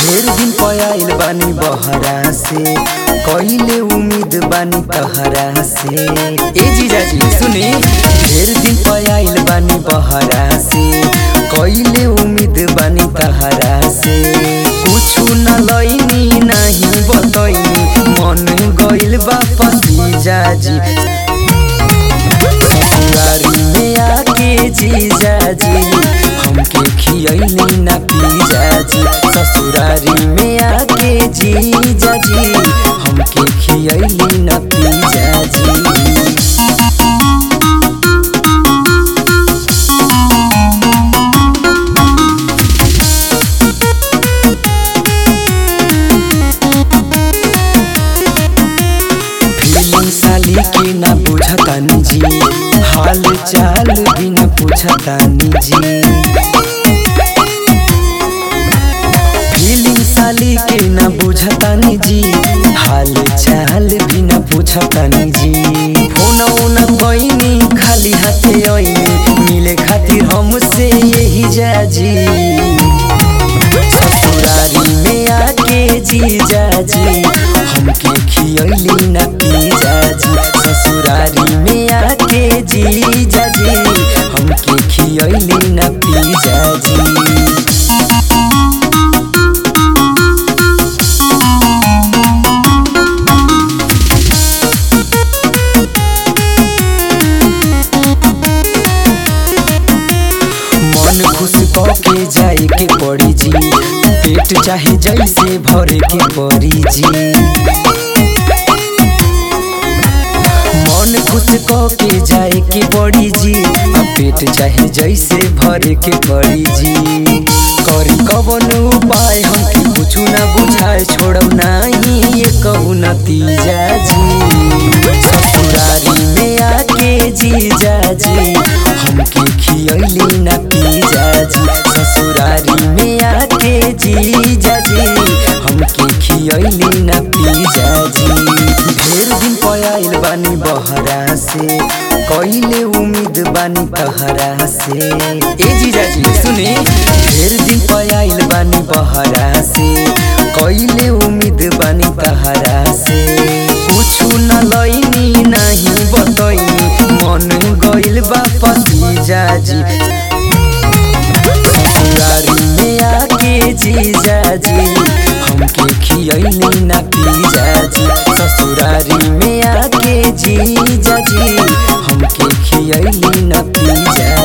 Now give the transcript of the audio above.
ढेर दिन पयाइल बानी बहरा से कइले उम्मीद बानी तहरा से ए जीजाजी सुनी ढेर दिन पयाइल बानी बहरा से कइले उम्मीद बानी तहरा से कुछु न लइनी नहीं बतइनी मन गइल बा पसीजाजी ससुरारी में आके जीजाजी हमके खियैली ना पीजाजी ससुरारी में आके जीजाजी हमके खियैली ना पीजाजी फीलिंग साली के ना बुझतानी जी हाल चाल भी ना पूछतानी जी फीलिंग साली के ना बुझतानी जी हाल चाल भी ना पूछतानी जी फोन ओना बइनी खाली हाथे आइनी मिले खातिर हमसे यही जाजी ससुरारी में आके जीजाजी हमके खियैली ना पीजाजी ससुरारी में आके जीजाजी हमके खियैली ना पीजाजी मन खुश के जाए के पड़ी जी पेट चाहे जैसे भरे के पड़ी जी मन खुश के जाए के पड़ी जी आ पेट चाहे जैसे भरे के पड़ी जी करी कवन उपाय हमके कुछ ना बुझाए छोड़ब नहीं ये कहू नतीजा जी ससुरारी में आके जीजाजी हमके खियैली ना पीजाजी ससुरारी में आके जीजाजी हमके खियैली ना पीजाजी ढेर दिन पयाइल बानी बहरा से कइले उम्मीद बानी तहरा से ए जीजाजी सुने ढेर दिन पयाइल बानी बहरा से कइले उम्मीद बानी तहरा से कुछु न लइनी नहीं बतइनी मन गइल बा पसीजाजी ससुरारी में आके जीजाजी हमके खियैली ना पीजाजी ससुरारी में आके जीजाजी हमके खियैली ना पीजाजी